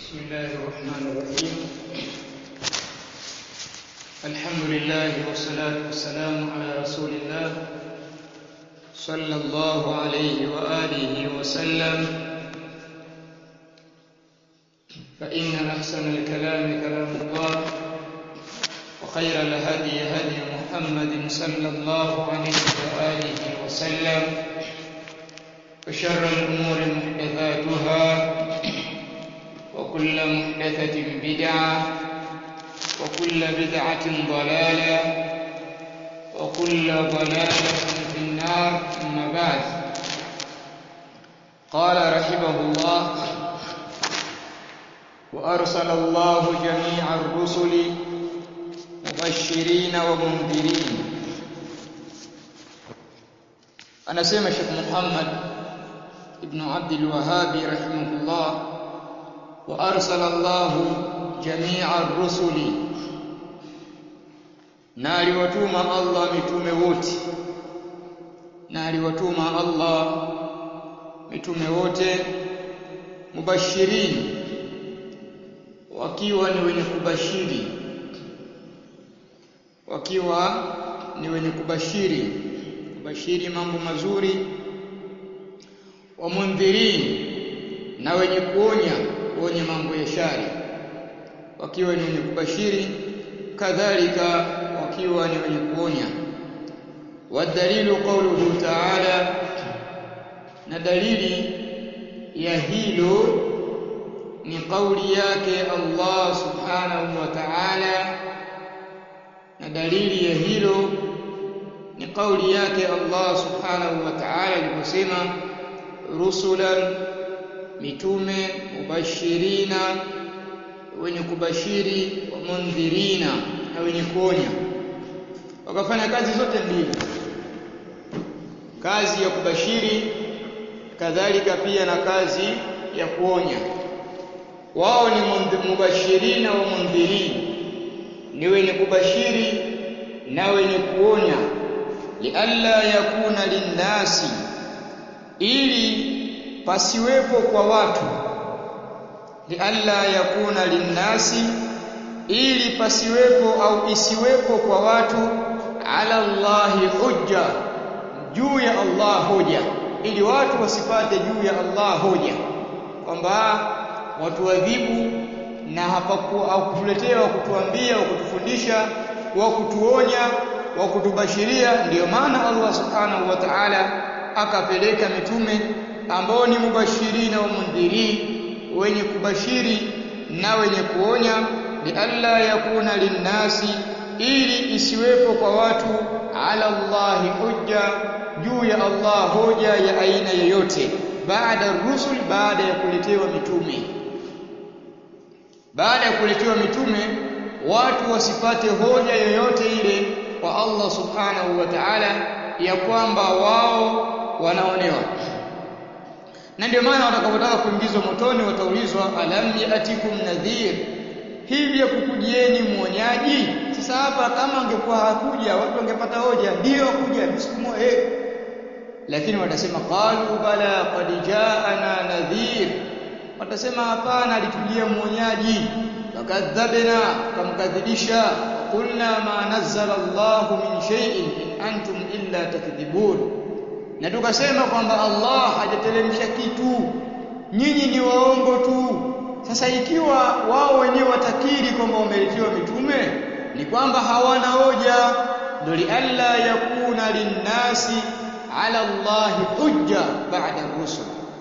بسم الله الرحمن الرحيم الحمد لله والصلاة والسلام على رسول الله صلى الله عليه وآله وسلم فإن أحسن الكلام كلام الله وخير الهدي هدي محمد صلى الله عليه وآله وسلم وشر الأمور محدثاتها وكل محدثة بدعة وكل بدعة ضلالة وكل ضلالة في النار أما بعد قال رحمه الله وأرسل الله جميع الرسل مبشرين ومنذرين anasema Sheikh Muhammad ibn Abdul Wahhab rahimahullah wa arsala Allah jami'a ar-rusuli na aliwatuma Allah mitume wote na aliwatuma Allah mitume wote mubashirin wakiwa ni wenye kubashiri wakiwa ni wenye kubashiri kubashiri mambo mazuri wa mundhirin na wenye kuonya kuonya mambo ya shari wakiwa ni wenye kubashiri kadhalika wakiwa ni wenye kuonya wadalilu qawluhu ta'ala na dalili ya hilo ni kauli yake Allah subhanahu wa ta'ala na dalili ya hilo ni kauli yake Allah subhanahu wa ta'ala aliposema rusulan mitume mubashirina wenye kubashiri wa mundhirina na wenye kuonya wakafanya kazi zote mbili kazi ya kubashiri kadhalika pia na kazi ya kuonya wao ni mubashirina wa mundhirin ni wenye kubashiri na wenye kuonya lialla yakuna linnasi ili pasiwepo kwa watu lialla yakuna linnasi ili pasiwepo au isiwepo kwa watu ala Allahi hujja juu ya Allah hoja ili watu wasipate juu ya Allah hoja kwamba watu wadhibu na hapakuwa au kutuletea kutuambia kutufundisha wa kutuonya wa kutubashiria ndiyo maana Allah subhanahu wa ta'ala akapeleka mitume ambao ni mubashirina wa mundhiri wenye kubashiri na wenye kuonya li alla yakuna linnasi ili isiwepo kwa watu ala Allahi hujja juu ya Allah hoja ya aina yoyote baada rusul baada ya kuletewa mitume baada ya kuletewa mitume watu wasipate hoja yoyote ile kwa Allah subhanahu wa ta'ala ya kwamba wao wanaonewa na ndio maana watakapotaka kuingizwa motoni wataulizwa alam yatikum nadhir hivi kukujieni mwonyaji sasa hapa kama angekuwa hakuja watu wangepata hoja ndio kuja msiku eh lakini watasema qalu bala qad jaana nadhir watasema hapana alitujia mwonyaji fakadhabna kamkadhibisha qulna ma nazzala Allahu min shay'in in antum illa takdhibun na tukasema kwamba Allah hajateremsha kitu nyinyi ni waongo tu sasa ikiwa wao wenyewe watakiri kwamba wameletiwa mitume ni kwamba hawana hoja ndio lialla yakuna linnasi ala Allah hujja ba'da rusul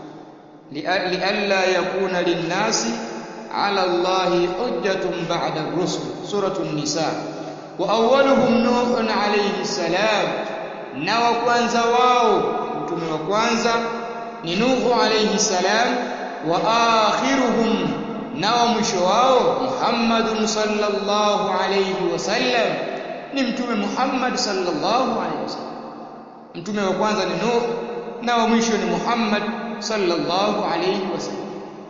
lialla yakuna linnasi ala Allah hujjatun ba'da rusul suratu an-nisa wa awwaluhum nuh alayhi salam na wa kwanza wao mtume wa kwanza ni Nuhu alayhi salam wa akhiruhum na wa mwisho wao Muhammadun sallallahu alayhi wasallam ni mtume Muhammad sallallahu alayhi wasallam mtume wa kwanza ni Nuh na wa mwisho ni Muhammad sallallahu alayhi wasallam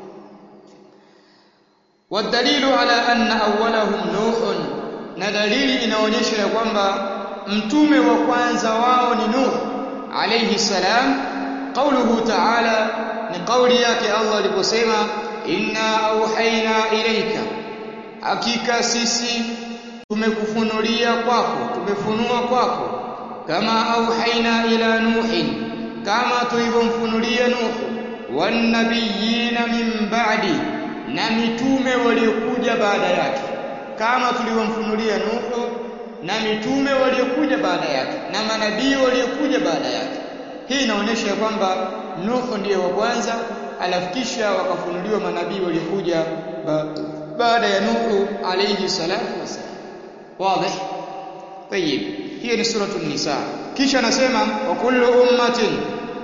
والدليل على أن أولهم نوح na dalili inaonyesha ya kwamba mtume wa kwanza wao ni Nuh alayhi salam qauluhu ta'ala ni kauli yake Allah aliposema inna auhaina ilaika hakika sisi tumekufunulia kwako tumefunua kwako kama auhaina ila nuhin kama tulivyomfunulia nuhu wanabiyina min ba'di na mitume waliokuja baada yake kama tulivyomfunulia nuhu na mitume waliokuja baada yake na manabii waliokuja baada yake hii inaonyesha kwamba nuhu ndiye wa kwanza alafu kisha wakafunuliwa manabii waliokuja ba baada ya nuhu alayhi salatu wasalam wazi طيب hiyo ni suratul nisa kisha anasema wa kullu ummatin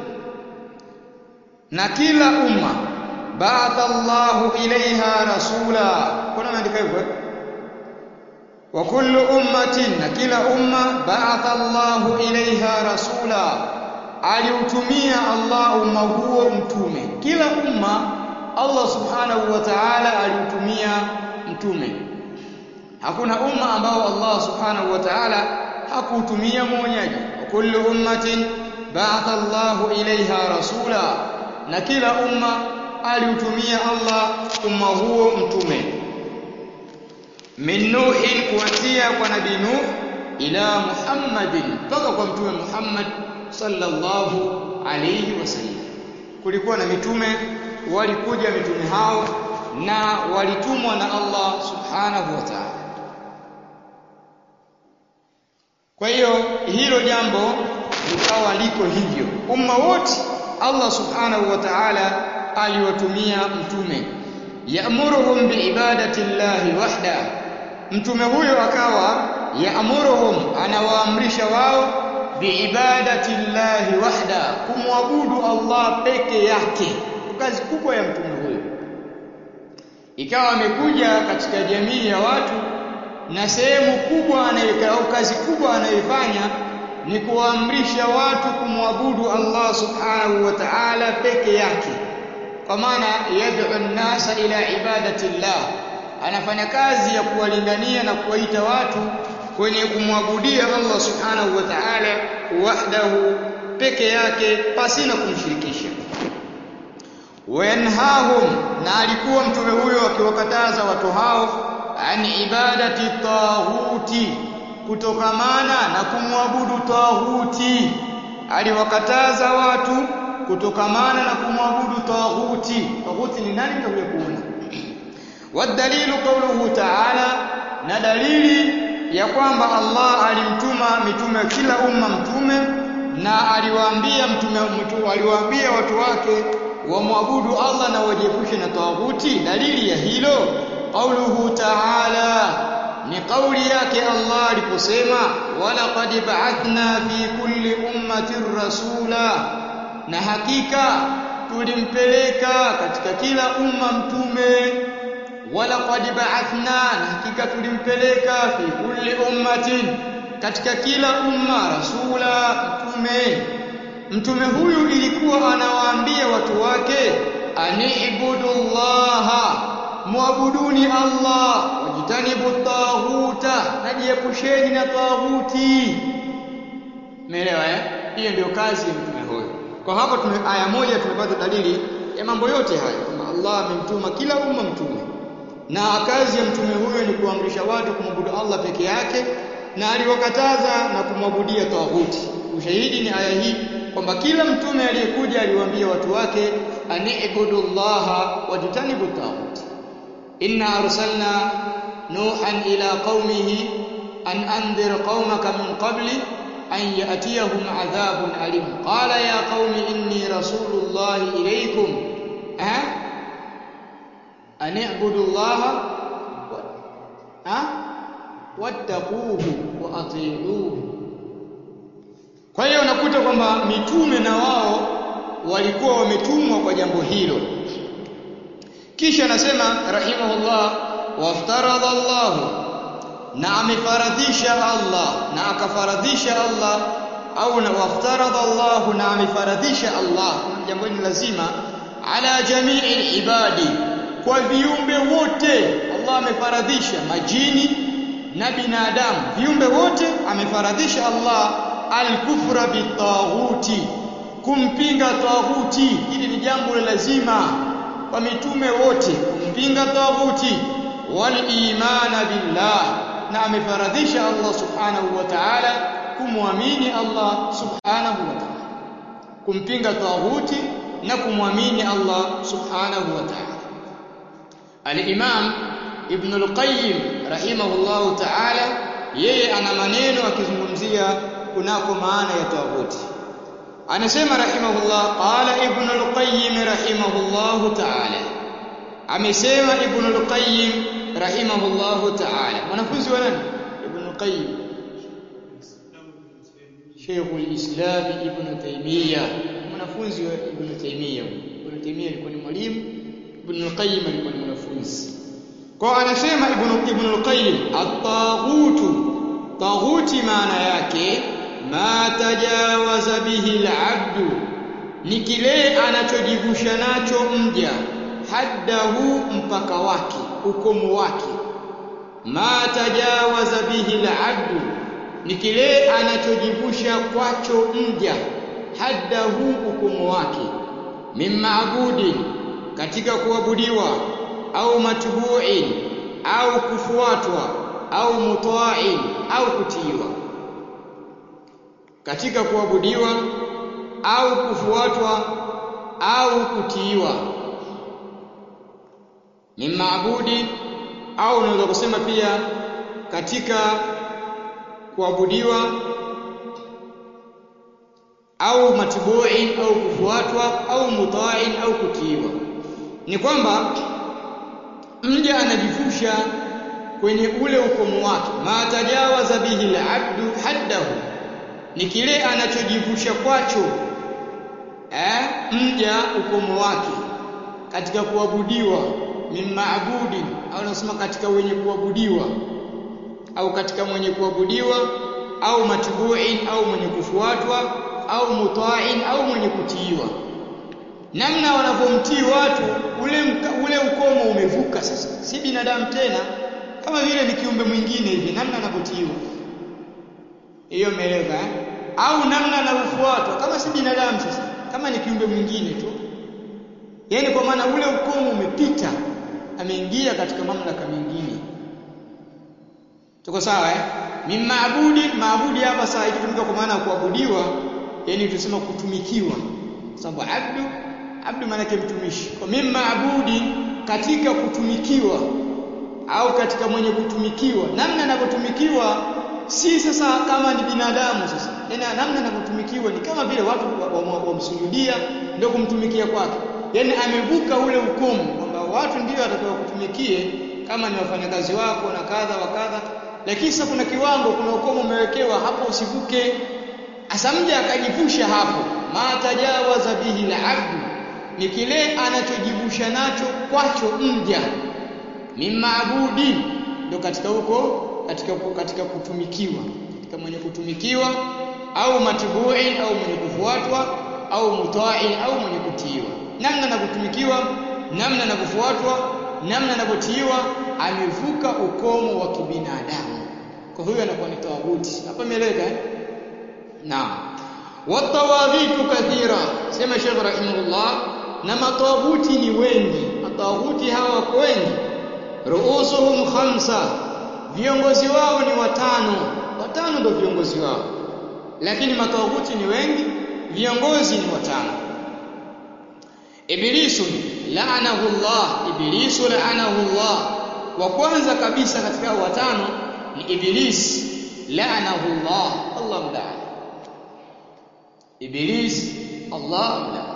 na kila umma ba'atha Allahu ilaiha rasula kuna maandika hivyo wa kullu ummatin na kila umma ba'atha Allahu ilaiha rasula aliutumia Allah umma huo mtume kila umma Allah subhanahu wa ta'ala aliutumia mtume hakuna umma ambao Allah subhanahu wa ta'ala hakuutumia mwonyaji wa kullu ummatin ba'atha Allahu ilaiha rasula na kila umma aliutumia Allah umma huo mtume min nuhin kuanzia kwa nabii nuh ila muhammadin mpaka kwa mtume Muhammad sallallahu alayhi wasallam kulikuwa na mitume walikuja mitume hao na walitumwa na Allah subhanahu wa ta'ala kwa hiyo hilo jambo likawa liko hivyo umma wote Allah subhanahu wa ta'ala aliwatumia mtume ya'muruhum biibadati llahi wahda mtume huyo akawa ya'muruhum anawaamrisha wao biibadati llahi wahda kumwabudu Allah peke yake kazi kubwa ya mtume huyo ikawa amekuja katika jamii ya watu na sehemu kubwa au kazi kubwa anayoifanya ni kuamrisha watu kumwabudu Allah subhanahu wa ta'ala peke yake kwa maana yad'u an-nasa ila ibadati llah anafanya kazi ya kuwalingania na kuwaita watu kwenye kumwabudia Allah subhanahu wa ta'ala wahdahu peke yake pasina kumshirikisha wayanhahum na alikuwa mtume huyo akiwakataza watu hao an ibadati taghuti kutokamana na kumwabudu taghuti aliwakataza watu kutokamana na kumwabudu taghuti taghuti ni nani tutakuja kuona wadalilu qawluhu ta'ala na dalili ya kwamba Allah alimtuma mitume kila umma mtume na aliwaambia mtume mtu aliwaambia watu wake wamwabudu Allah na wajiepushe na taghuti dalili ya hilo qawluhu ta'ala ni kauli yake Allah aliposema wala qad ba'athna fi kulli ummatin rasula na hakika tulimpeleka katika kila umma mtume wala qad ba'athna na hakika tulimpeleka fi kulli ummatin katika kila umma rasula mtume mtume huyu ilikuwa anawaambia watu wake aniibudullaha muabuduni Allah wajitanibu taghuta najiepusheni na taghuti umeelewa eh hiyo ndio kazi ya mtume huyo kwa hapo tume aya moja tumepata dalili ya mambo yote haya kwamba Allah amemtuma kila umma mtume na kazi ya mtume huyo ni kuamrisha watu kumwabudu Allah peke yake na aliwakataza na kumwabudia taghuti ushahidi ni aya hii kwamba kila mtume aliyekuja aliwaambia watu wake aniibudullaha wajitanibu taghuti إنا أرسلنا نوحا إلى قومه أن أنذر قومك من قبل أن يأتيهم عذاب أليم قال يا قوم إني رسول الله إليكم أه؟ أن اعبدوا الله أه؟ واتقوه وأطيعوه kwa hiyo unakuta kwamba mitume na wao walikuwa wametumwa kwa jambo hilo kisha anasema rahimahullah waftaradha Allah na amefaradhisha Allah na akafaradhisha Allah au na waftaradha Allah na amefaradhisha Allah jambo hili lazima ala jamii ibadi kwa viumbe wote Allah amefaradhisha majini na binadamu viumbe wote amefaradhisha Allah al-kufra bitaghuti kumpinga taghuti hili ni jambo la lazima kwa mitume wote kumpinga taghuti wal imana billah na amefaradhisha Allah subhanahu wa ta'ala kumwamini Allah subhanahu wa ta'ala kumpinga taghuti na kumwamini Allah subhanahu wa ta'ala al-imam ibn al-qayyim rahimahullahu ta'ala yeye ana maneno akizungumzia kunako maana ya taghuti anasema rahimahullah qala ibn al-qayyim rahimahullahu ta'ala amesema ibn al-qayyim rahimahullahu ta'ala mwanafunzi wa nani ibn al-qayyim Sheikh al-Islam ibn Taymiyyah mwanafunzi wa ibn Taymiyyah ibn Taymiyyah alikuwa ni mwalimu ibn al-qayyim alikuwa ni mwanafunzi kwa anasema ibn ibn al-qayyim at-taghutu taghuti maana yake ma tajawaza bihi al-abdu ni kile anachojivusha nacho mja haddahu mpaka wake ukomo wake ma tajawaza bihi al-abdu ni kile anachojivusha kwacho mja haddahu ukomo wake mimmaabudin katika kuabudiwa au matbu'in au kufuatwa au muta'in au kutiiwa katika kuabudiwa au kufuatwa au kutiiwa ni maabudi au unaweza kusema pia katika kuabudiwa au matbu'in au kufuatwa au muta'in au kutiiwa ni kwamba mja anajifusha kwenye ule ukomo wake ma tajawaza bihi al-abdu haddahu ni kile anachojivusha kwacho eh mja ukomo wake katika kuabudiwa min maabudi au nasema katika wenye kuabudiwa au katika mwenye kuabudiwa au matbu'in au mwenye kufuatwa au muta'in au mwenye kutiiwa namna wanavyomtii watu ule mka, ule ukomo umevuka sasa si binadamu tena kama vile ni kiumbe mwingine hivi namna anavyotiiwa hiyo umeeleka eh? au namna anavyofuatwa kama si binadamu sasa kama ni kiumbe mwingine tu yaani kwa maana ule ukomo umepita ameingia katika mamlaka mengine tuko sawa eh mimmaabudi maabudi hapa saa ikitumika kwa maana ya kuabudiwa yani tusema kutumikiwa sababu abdu abdu maana yake mtumishi kwa mimmaabudi katika kutumikiwa au katika mwenye kutumikiwa namna anavyotumikiwa si sasa kama ni binadamu sasa yani namna anavyotumikiwa ni kama vile watu wamsujudia wa, wa, wa ndio kumtumikia kwake yani amevuka ule ukomo kwamba watu ndio watakao kutumikie kama ni wafanyakazi wako na kadha wa kadha lakini sasa kuna kiwango kuna ukomo umewekewa hapo usivuke asa mja akajivusha hapo ma tajawaza bihi al-abdu ni kile anachojivusha nacho kwacho mja mimmaabudi ndio katika huko katika katika kutumikiwa katika mwenye kutumikiwa au matbu'in au mwenye kufuatwa au muta'in au mwenye kutiiwa namna anavyotumikiwa namna anavyofuatwa namna anavyotiiwa amevuka ukomo wa kibinadamu kwa hiyo anakuwa ni tawaghuti hapa imeeleweka eh naam watawaghitu kathira sema Sheikh rahimahullah na matawaghuti ni wengi matawaghuti hawa wako wengi ruusuhum khamsa viongozi wao ni watano watano ndio viongozi wao lakini matawaghuti ni wengi viongozi ni watano ibilisu laanahu Allah ibilisu laanahu Allah wa kwanza kabisa katika watano ni iblis laanahu Allah Allah mlaani iblis Allah mlaani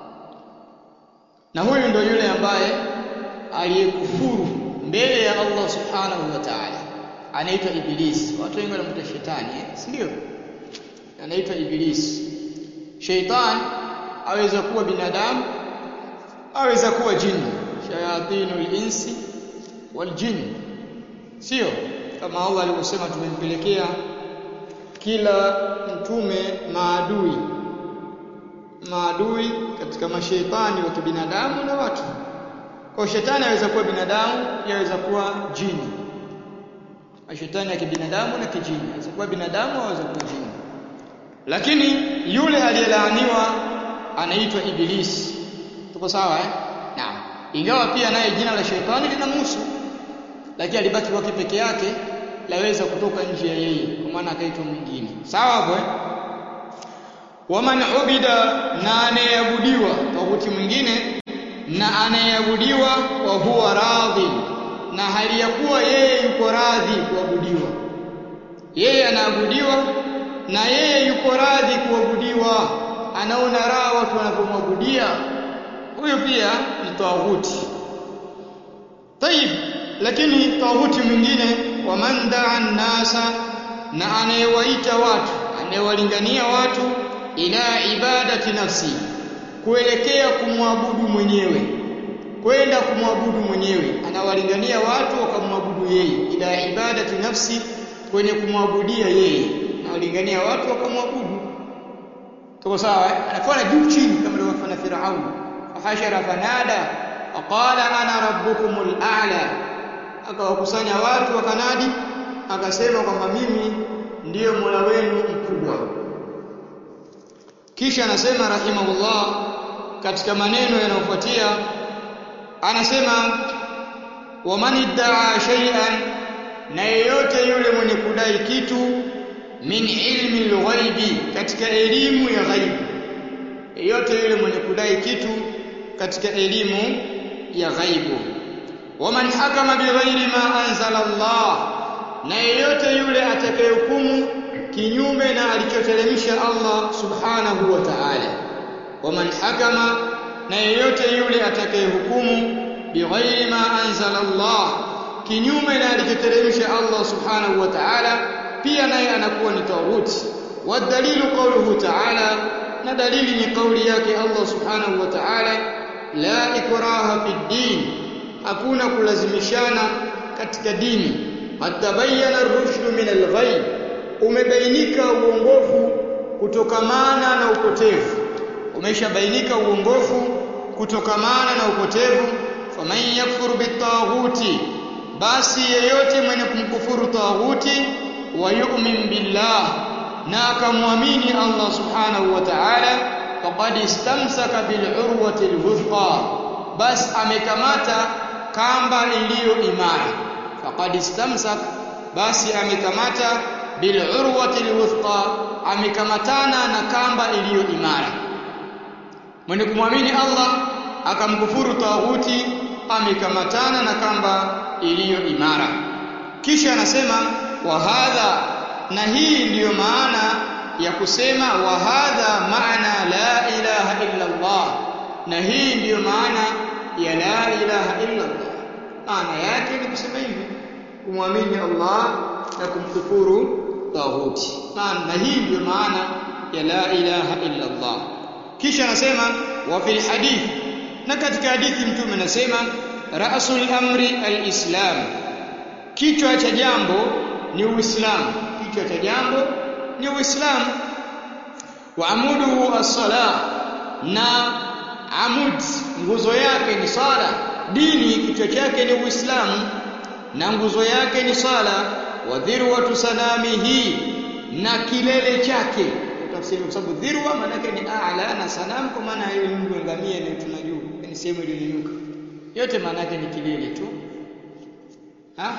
na huyu ndio yule ambaye aliyekufuru mbele ya Allah subhanahu wa ta'ala anaitwa iblis watu wengi wanamuita shetani eh? si ndio anaitwa iblis sheitan aweza kuwa binadamu aweza kuwa jini shayatinul insi wal jin sio kama Allah alivyosema tumempelekea kila mtume maadui maadui katika mashaitani wa kibinadamu na watu kwa shetani aweza kuwa binadamu yaweza kuwa jini mashetani ya kibinadamu na kijini aweza kuwa binadamu au aweza kuwa jini lakini yule aliyelaaniwa anaitwa ibilisi tuko sawa eh naam ingawa pia naye jina la sheitani linamhusu lakini alibaki kwake peke yake laweza kutoka nje ya yeye kwa maana akaitwa mwingine sawa hapo eh waman ubida na anayeabudiwa tawuti mwingine na anayeabudiwa wa huwa radhi na hali ya kuwa yeye yuko radhi kuabudiwa yeye anaabudiwa na yeye yuko radhi kuabudiwa anaona raha watu wanapomwabudia huyo pia ni tawuti tayib lakini tawuti mwingine wa man daa nasa na anayewaita watu anayewalingania watu ila ibadati nafsi kuelekea kumwabudu mwenyewe kwenda kumwabudu mwenyewe anawalingania watu wakamwabudu yeye ila ibadati nafsi kwenye kumwabudia yeye anawalingania watu wakamwabudu tuko sawa eh? anafanya juu chini kama alivyofanya Firaun fahashara fanada aqala ana rabbukumul a'la akawakusanya watu wakanadi akasema kwamba mimi ndiyo Mola wenu mkubwa kisha anasema rahimahullah katika maneno yanayofuatia anasema waman iddaa shay'an na yeyote yule mwenye kudai kitu min ilmi alghaibi katika elimu ya ghaibu yeyote yule mwenye kudai kitu katika elimu ya ghaibu waman hakama bighairi ma anzala Allah na yeyote yule atakayehukumu kinyume na alichoteremsha Allah subhanahu wa ta'ala waman hakama na yeyote yule atakayehukumu bighairi ma anzala Allah kinyume na alichoteremsha Allah subhanahu wa ta'ala pia naye anakuwa ni tawuti wadalilu qawluhu ta'ala na dalili ni kauli yake Allah subhanahu wa ta'ala la ikraha fi din hakuna kulazimishana katika dini qad tabayyana ar-rushd min al-ghayb umebainika uongofu kutokamana na upotevu umeshabainika uongofu kutokamana na upotevu faman yakfuru bitaghuti basi yeyote mwenye kumkufuru taghuti wa yu'min billah na akamwamini Allah subhanahu wa ta'ala faqad istamsaka bil urwati al bas amekamata kamba iliyo imara faqad istamsaka basi amekamata bil urwati al amekamatana na kamba iliyo imara mwenye kumwamini Allah akamkufuru taghuti amekamatana na kamba iliyo imara kisha anasema wa hadha na hii ndiyo maana ya kusema wa hadha maana la ilaha illa Allah na hii ndiyo maana ya la ilaha illa Allah maana yake ni kusema hivi kumwamini Allah na kumkufuru taghuti na hii ndiyo maana ya la ilaha illa Allah kisha anasema wa fil hadith na katika hadithi mtume anasema ra'sul amri al-islam kichwa cha jambo ni uislamu kichwa cha jambo ni uislamu wa amuduhu as-salah na amud nguzo yake ni sala dini kichwa chake ni uislamu na nguzo yake ni sala wa dhirwatu sanamihi na kilele chake tafsiri kwa sababu dhirwa maana yake ni a'la na sanam kwa maana hiyo Mungu ngamia ile tunajua ni sehemu iliyonyuka yote maana yake ni kilele tu ha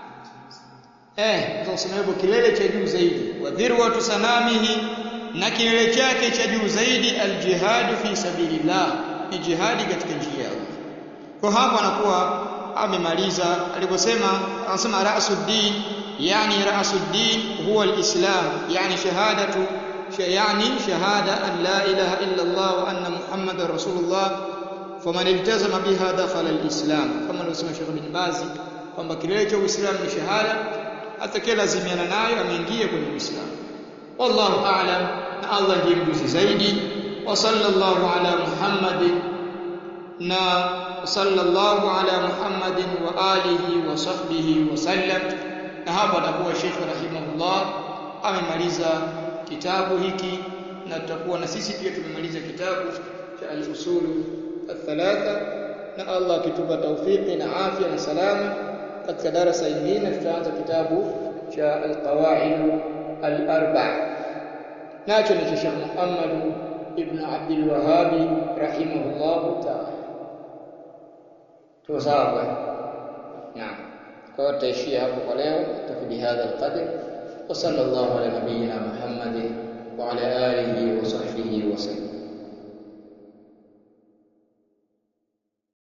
eh tunasema hivyo kilele cha juu zaidi wa dhirwatu sanamihi na kilele chake cha juu zaidi aljihadu fi sabilillah ni jihadi katika njia ya Allah kwa hapo anakuwa amemaliza aliposema anasema ra'suddin yani ra'suddin huwa alislam yani shahadatu يعني شهادة أن لا إله إلا الله وأن محمد رسول الله فمن التزم بها دخل الإسلام كما نسمع شيخ بن باز kwamba kilele cha Uislamu ni shahada atakayelazimiana nayo ameingia kwenye Uislamu wallahu a'lam na Allah ndiye mjuzi zaidi wa sallallahu ala Muhammadin na sallallahu ala Muhammadin wa alihi wa sahbihi wa sallam na hapa atakuwa Sheikh rahimahullah amemaliza kitabu hiki na tutakuwa na sisi pia tumemaliza kitabu cha al-usulu al-thalatha na Allah akitupa taufiki na afya na salama katika darasa nyingine tutaanza kitabu cha al-qawaid al-arba' nacho ni cha Sheikh Muhammad ibn Abdul Wahhab rahimahullah ta'ala tuko sawa kwa naam kwa hiyo tutaishia hapo kwa leo tafidi hadha alqadr wa sallallahu ala nabiyyina muhammad